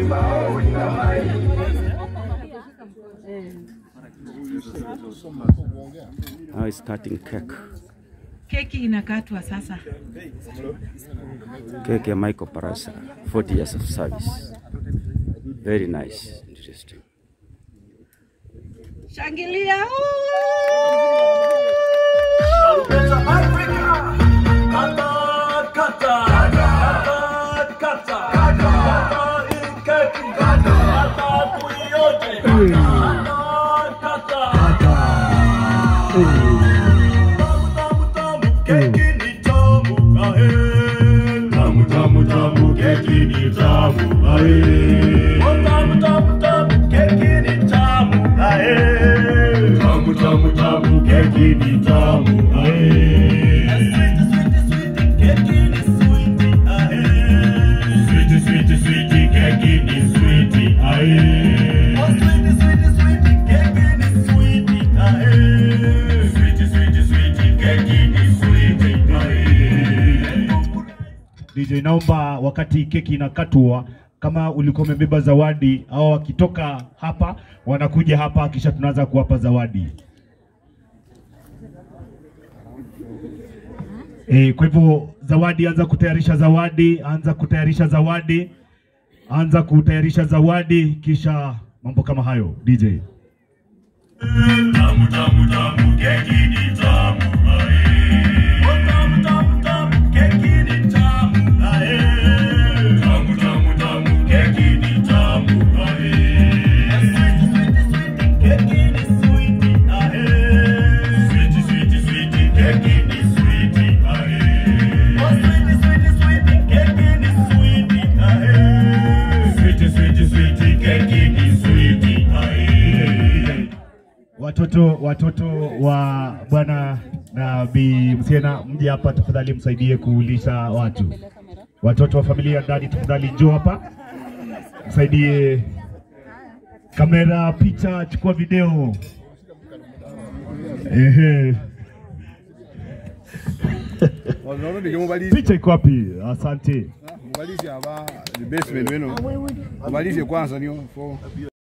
Now it's cutting cake. Keki inakatwa sasa. Cake ya Michael Parasa, 40 years of service. Very nice, interesting. Shangilia! DJ, naomba wakati keki inakatwa, kama ulikuwa umebeba zawadi au wakitoka hapa wanakuja hapa, kisha tunaanza kuwapa zawadi. E, kwa hivyo zawadi, anza kutayarisha zawadi, anza kutayarisha zawadi, anza kutayarisha zawadi, kisha mambo kama hayo DJ. Watoto watoto wa bwana na bi Msiena, mje hapa tafadhali, msaidie kulisha watu. Watoto wa familia ndani, tafadhali njoo hapa, msaidie kamera, picha, chukua video. Ehe, Wanaona nikimubaliza picha iko wapi? Asante. mubalize aba the basement wenu. Mubalize kwanza niyo.